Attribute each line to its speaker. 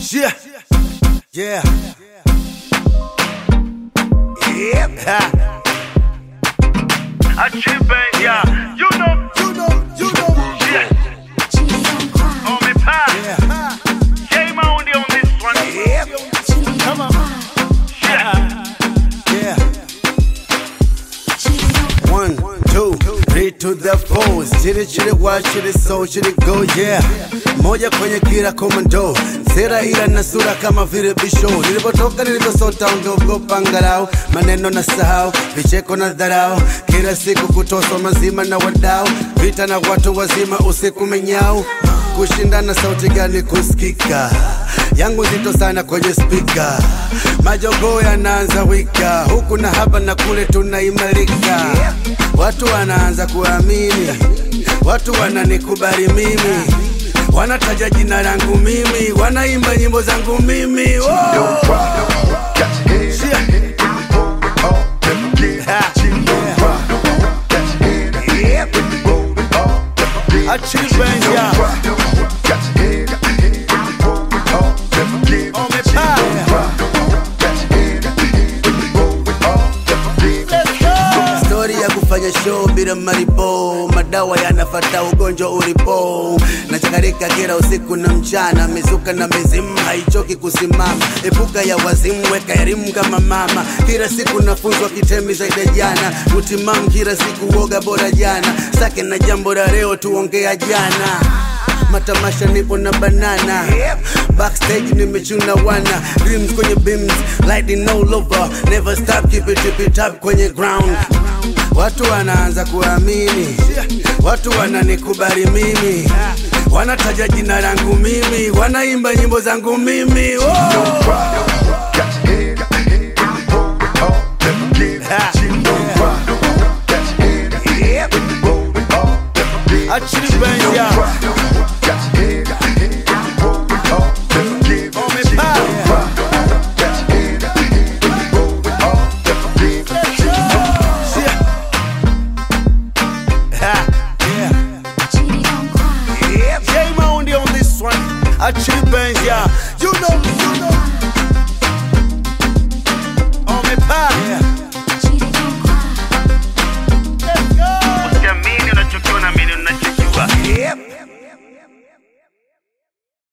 Speaker 1: Yeah. Yeah. Yep. Ha.
Speaker 2: Achieve, yeah. You know,
Speaker 1: You know, you know.
Speaker 2: yeah. On me pass.
Speaker 1: Yeah.
Speaker 2: Game on the on this one.
Speaker 1: Yep. Come on.
Speaker 2: Yeah.
Speaker 1: Yeah. One, two, three to the four. Chili chili wa chili so chili go yeah. Moja kwenye kila komando. Sera ila na sura kama vile bisho. Nilipotoka nilivyosota ungeogopa angalau. Maneno na sahau, vicheko na dharau. Kila siku kutoswa mazima na wadau. Vita na watu wazima usiku menyau. Kushindana sauti gani kusikika? yangu nzito sana kwenye spika, majogoo yanaanza wika, huku na hapa na kule tunaimarika, watu wanaanza kuamini, watu wananikubali mimi, wanataja jina langu mimi, wanaimba nyimbo zangu mimi oh. Shia. Ha. Yep. Achieve, yeah. On me Stori ya kufanya show bila maripo, madawa yanafata ugonjwa ulipo. Nachakarika kila usiku na mchana, mizuka na mizimu haichoki kusimama. Epuka ya wazimu, weka elimu kama mama. Kila siku nafunzwa kitemi zaidi ya jana, utimamu kila siku, woga bora jana. Sake na jambo la leo, tuongea jana matamasha nipo na banana backstage nimechuna wana dreams kwenye beams lighting all over never stop keep it tip it up kwenye ground watu wanaanza kuamini watu wananikubali mimi wanataja jina langu mimi wanaimba nyimbo zangu mimi oh! Ha. Achieve, yeah.